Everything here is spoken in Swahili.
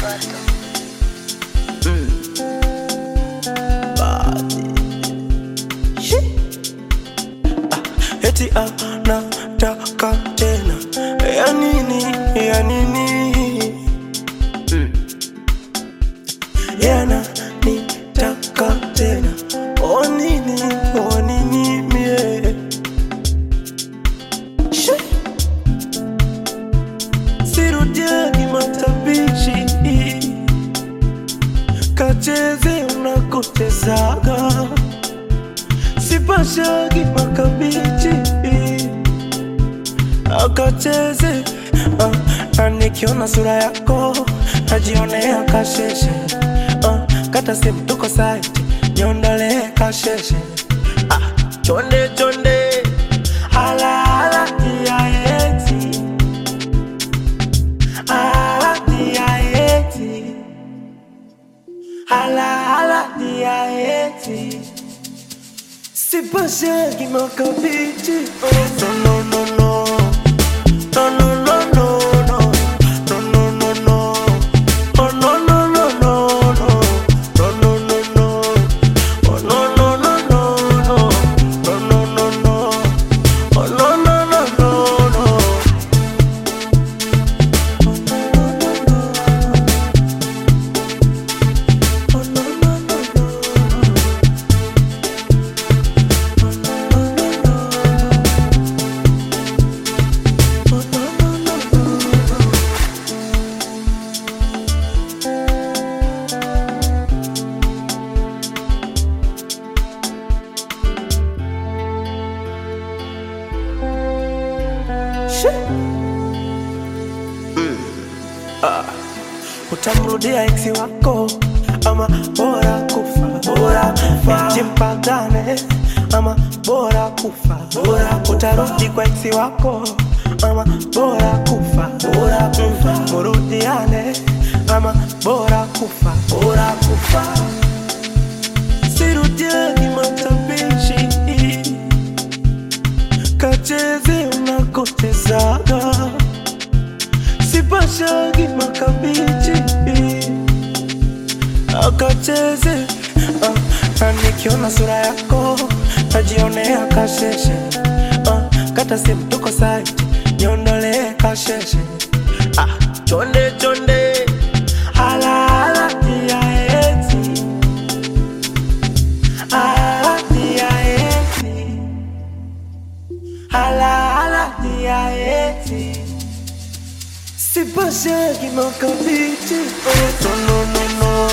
eti anataka tena ya nini ya nini mm. yana nitaka tena o nini o nini mie Shi. sirudiani matabishi kacheze unakochezaga sipashagi makabichi akacheze uh, na nikiona sura yako najionea kasheshe uh, kata simu tuko saiti niondolee kasheshe ah, chonde chonde hala hala tiaeti hala tiaeti hala hala tiaeti Sipashagi makabichi oh, no no no no No no no no no No no no no Oh no no no no no No no no no Oh no no no no no No no no no Oh no no no no no Oh no no no no utamrudia eksi wako ama bora kufa bora kufa jimpagane ama bora kufa bora utarudi kwa eksi wako ama bora kufa bora kufa murudiane ama bora kufa bora kufa sirudiani matabishi kacheze unakochezaga sipashagi makabichi akacheze uh, na nikiona sura yako najionea kasheshe uh, kata simu tuko saiti niondolee kasheshe ah, chonde chonde hala hala tiaeti hala tiaeti hala hala tiaeti Sipashagi makabichi oh, no no no no